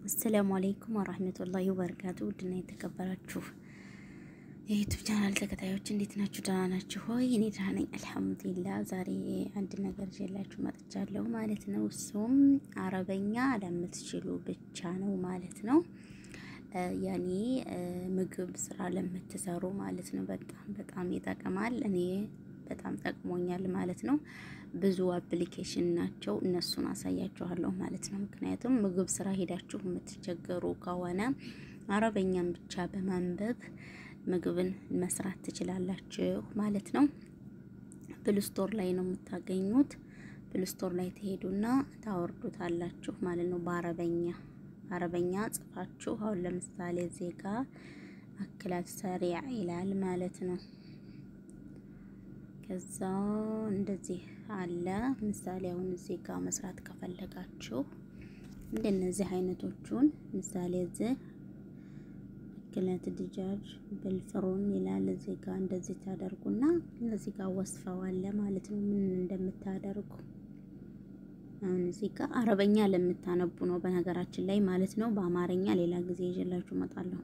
አሰላሙ አለይኩም ወራህመቱላሂ ወበረካቱ። ውድና የተከበራችሁ የዩቱብ ቻናል ተከታዮች እንዴት ናችሁ? ደህና ናችሁ ሆይ? እኔ ደህና ነኝ አልሐምዱሊላህ። ዛሬ አንድ ነገር ይዤላችሁ መጥቻለሁ ማለት ነው። እሱም አረበኛ ለምትችሉ ብቻ ነው ማለት ነው። ያኔ ምግብ ስራ ለምትሰሩ ማለት ነው። በጣም በጣም ይጠቅማል። እኔ በጣም ጠቅሞኛል ማለት ነው። ብዙ አፕሊኬሽን ናቸው፣ እነሱን አሳያችኋለሁ ማለት ነው። ምክንያቱም ምግብ ስራ ሄዳችሁ የምትቸገሩ ከሆነ አረበኛን ብቻ በማንበብ ምግብን መስራት ትችላላችሁ ማለት ነው። ፕልስቶር ላይ ነው የምታገኙት። ፕልስቶር ላይ ትሄዱና ታወርዱታላችሁ ማለት ነው። በአረበኛ አረበኛ ጽፋችሁ አሁን ለምሳሌ ዜጋ አክላት ሰሪዕ ይላል ማለት ነው። ከዛ እንደዚህ አለ። ምሳሌ አሁን እዚህ ጋር መስራት ከፈለጋችሁ እንደነዚህ አይነቶቹን ምሳሌ እዚህ ክለት ድጃጅ ብልፍሩን ይላል እዚህ ጋር እንደዚህ ታደርጉና እዚህ ጋር ወስፈዋለ ማለት ነው ምን እንደምታደርጉ። አሁን እዚህ ጋር አረበኛ ለምታነቡ ነው በነገራችን ላይ ማለት ነው። በአማርኛ ሌላ ጊዜ ይዤላችሁ እመጣለሁ።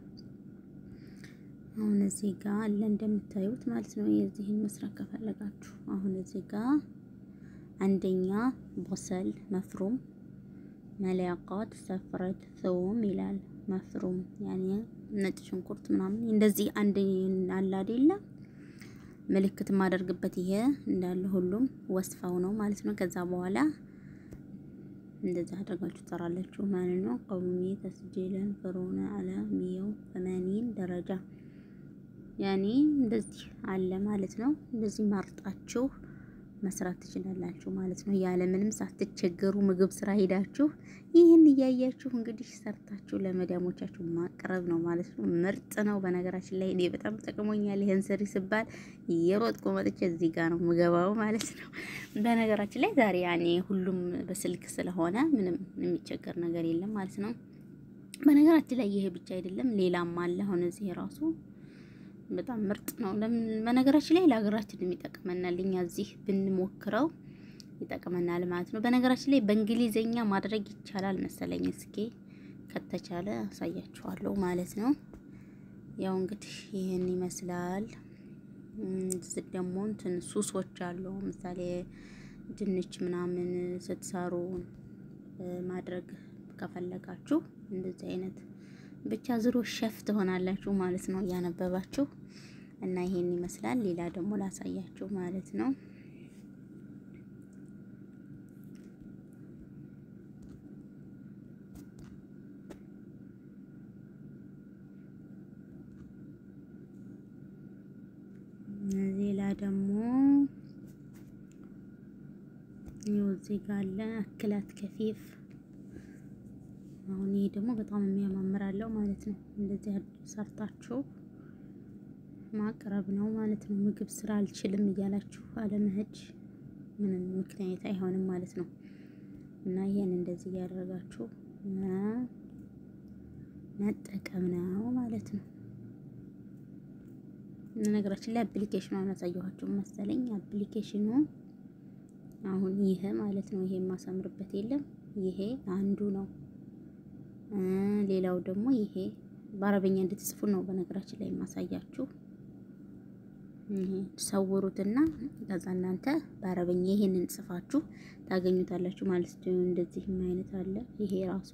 አሁን እዚህ ጋር አለ እንደምታዩት ማለት ነው። የዚህን መስራት ከፈለጋችሁ አሁን እዚህ ጋር አንደኛ ቦሰል መፍሩም መለያቃት ሰፍረት ሰውም ይላል መፍሩም ያኔ ነጭ ሽንኩርት ምናምን እንደዚህ አንድ አለ አይደለ ምልክት የማደርግበት ይሄ እንዳለ ሁሉም ወስፋው ነው ማለት ነው። ከዛ በኋላ እንደዚህ አድርጋችሁ ትሰራላችሁ ማለት ነው። ቀውሚ ተስጂለን ፍሩነ አለ ሚየው ሰማኒን ደረጃ ያኔ እንደዚህ አለ ማለት ነው። እንደዚህ መርጣችሁ መስራት ትችላላችሁ ማለት ነው። ያለ ምንም ሳትቸገሩ ምግብ ስራ ሄዳችሁ ይህን እያያችሁ እንግዲህ ሰርታችሁ ለመዳሞቻችሁ ማቅረብ ነው ማለት ነው። ምርጥ ነው። በነገራችን ላይ እኔ በጣም ጠቅሞኛል። ይህን ስሪ ስባል የሮጥኩ መጥቼ እዚህ ጋር ነው ምገባው ማለት ነው። በነገራችን ላይ ዛሬ ያኔ ሁሉም በስልክ ስለሆነ ምንም የሚቸገር ነገር የለም ማለት ነው። በነገራችን ላይ ይሄ ብቻ አይደለም፣ ሌላም አለ። አሁን እዚህ ራሱ በጣም ምርጥ ነው። በነገራችን ላይ ለሀገራችን የሚጠቅመናል። እኛ እዚህ ብንሞክረው ይጠቅመናል ማለት ነው። በነገራችን ላይ በእንግሊዘኛ ማድረግ ይቻላል መሰለኝ። እስኪ ከተቻለ አሳያችኋለሁ ማለት ነው። ያው እንግዲህ ይህን ይመስላል። እዚህ ደግሞ እንትን ሱሶች አሉ። ምሳሌ ድንች ምናምን ስትሰሩ ማድረግ ከፈለጋችሁ እንደዚህ አይነት ብቻ ዝሮ ሸፍ ትሆናላችሁ ማለት ነው እያነበባችሁ እና ይሄን ይመስላል። ሌላ ደግሞ ላሳያችሁ ማለት ነው። ሌላ ደግሞ ይኸው እዚህ ጋር አለ አክላት ከፊፍ አሁን ይሄ ደግሞ በጣም የሚያማምራለው ማለት ነው። እንደዚህ ሰርታችሁ ማቅረብ ነው ማለት ነው። ምግብ ስራ አልችልም እያላችሁ አለመሄድ ምንም ምክንያት አይሆንም ማለት ነው። እና ይሄን እንደዚህ እያደረጋችሁ መጠቀም ነው ማለት ነው። ነገራችን ላይ አፕሊኬሽኑ አላሳየኋችሁ መሰለኝ። አፕሊኬሽኑ አሁን ይሄ ማለት ነው። ይሄ የማሳምርበት የለም። ይሄ አንዱ ነው። ሌላው ደግሞ ይሄ በአረበኛ እንድትጽፉ ነው። በነገራችን ላይ የማሳያችሁ ሰውሩትና ከዛ እናንተ በአረበኛ ይሄንን ጽፋችሁ ታገኙታላችሁ ማለት ነው። እንደዚህም አይነት አለ ይሄ ራሱ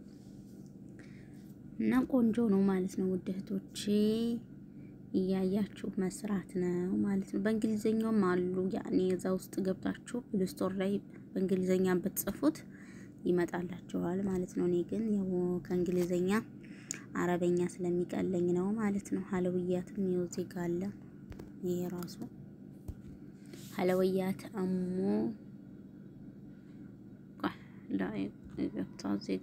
እና ቆንጆ ነው ማለት ነው። ውድ እህቶቼ እያያችሁ መስራት ነው ማለት ነው። በእንግሊዘኛውም አሉ ያኔ እዛ ውስጥ ገብታችሁ ፕሌስቶር ላይ በእንግሊዘኛ ብትጽፉት ይመጣላችኋል ማለት ነው። እኔ ግን ያው ከእንግሊዘኛ አረበኛ ስለሚቀለኝ ነው ማለት ነው። ሀለውያትም ይኸው ዜጋ አለ። ይሄ ራሱ ሀለውያት እሙ ገብታ ዜጋ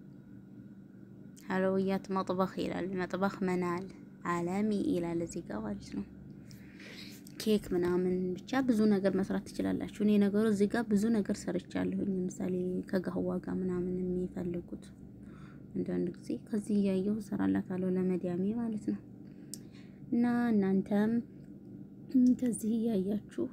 ሀለውያት መጥበኽ ይላል። መጥበኽ መናል አለሚ ይላል እዚህ ጋር ማለት ነው። ኬክ ምናምን ብቻ ብዙ ነገር መስራት ትችላላችሁ። እኔ ነገሩ እዚህ ጋር ብዙ ነገር ሰርቻለሁኝ። ለምሳሌ ከጋህዋ ጋር ምናምን የሚፈልጉት አንዳንድ ጊዜ ከዚህ እያየሁ እሰራላታለሁ ለመዲያሜ ማለት ነው። እና እናንተም ከዚህ እያያችሁ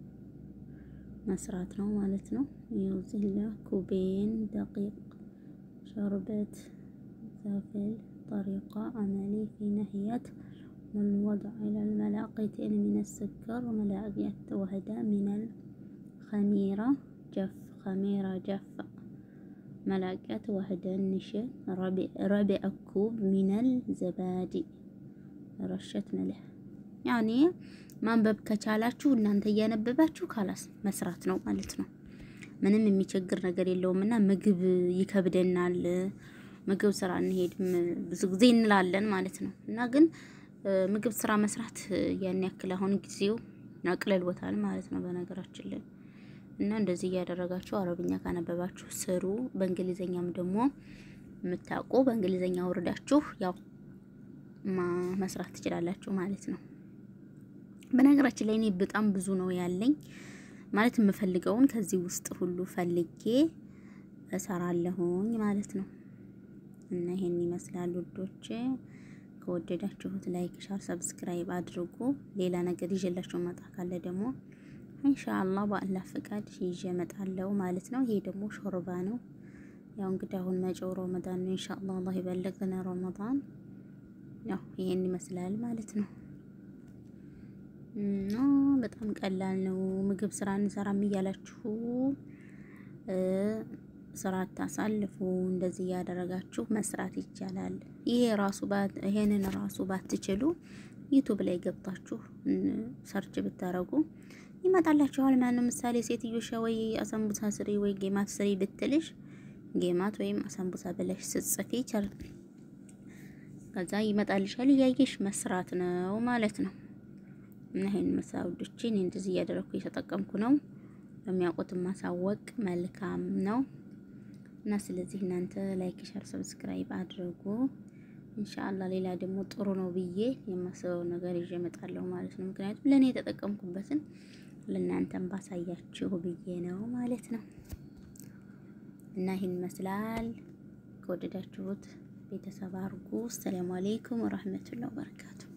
መስራት ነው ማለት ነው። ይኸው እዚህ ኩቤን ደቂቅ ሸርበት في طريقة عملي في ناحية والوضع إلى الملاقيتين من السكر وملاقية واحدة من الخميرة جف خميرة جف ملاقية واحدة نشا ربع, ربع كوب من الزبادي رشة ملح ያኔ ማንበብ ከቻላችሁ እናንተ እያነበባችሁ ካላስ መስራት ነው ማለት ነው። ምንም የሚቸግር ነገር የለውም እና ምግብ ይከብደናል፣ ምግብ ስራ እንሄድም ብዙ ጊዜ እንላለን ማለት ነው። እና ግን ምግብ ስራ መስራት ያን ያክል አሁን ጊዜው አቅልሎታል ማለት ነው በነገራችን ላይ እና እንደዚህ እያደረጋችሁ አረብኛ ካነበባችሁ ስሩ። በእንግሊዘኛም ደግሞ የምታውቁ በእንግሊዘኛ ወርዳችሁ ያው መስራት ትችላላችሁ ማለት ነው። በነገራችን ላይ እኔ በጣም ብዙ ነው ያለኝ ማለት የምፈልገውን ከዚህ ውስጥ ሁሉ ፈልጌ እሰራለሁኝ ማለት ነው። እና ይሄን ይመስላል ውዶች። ከወደዳችሁት ላይክ፣ ሻር፣ ሰብስክራይብ አድርጉ። ሌላ ነገር ይዤላችሁ መጣ ካለ ደግሞ ኢንሻአላህ በአላህ ፍቃድ ይዤ እመጣለሁ ማለት ነው። ይሄ ደግሞ ሾርባ ነው። ያው እንግዲህ አሁን መጪው ረመዳን ነው። ኢንሻአላህ አላህ ይበልግና ረመዳን። ያው ይሄን ይመስላል ማለት ነው። እና በጣም ቀላል ነው። ምግብ ስራ እንሰራም እያላችሁ ስራ አታሳልፉ። እንደዚህ እያደረጋችሁ መስራት ይቻላል። ይሄ ራሱ ይሄንን ራሱ ባትችሉ ዩቱብ ላይ ገብታችሁ ሰርች ብታረጉ ይመጣላችኋል። ማነው ምሳሌ ሴትዮሽ ወይ አሳምቡሳ ስሪ ወይ ጌማት ስሪ ብትልሽ ጌማት ወይም አሳምቡሳ ብለሽ ስትጽፊ ቸር ከዛ ይመጣልሻል። እያየሽ መስራት ነው ማለት ነው። እና ይሄን መሳውዶቼ እኔ እንደዚህ እያደረኩ እየተጠቀምኩ ነው። በሚያውቁትን ማሳወቅ መልካም ነው። እና ስለዚህ እናንተ ላይክ፣ ሸር፣ ሰብስክራይብ አድርጉ። ኢንሻአላህ ሌላ ደግሞ ጥሩ ነው ብዬ የማስበው ነገር ይዤ እመጣለሁ ማለት ነው። ምክንያቱም ለእኔ የተጠቀምኩበትን ለእናንተም ባሳያችሁ ብዬ ነው ማለት ነው። እና ይህን ይመስላል። ከወደዳችሁት ቤተሰብ አድርጉ። ሰላም አለይኩም ወራህመቱላሂ ወበረካቱ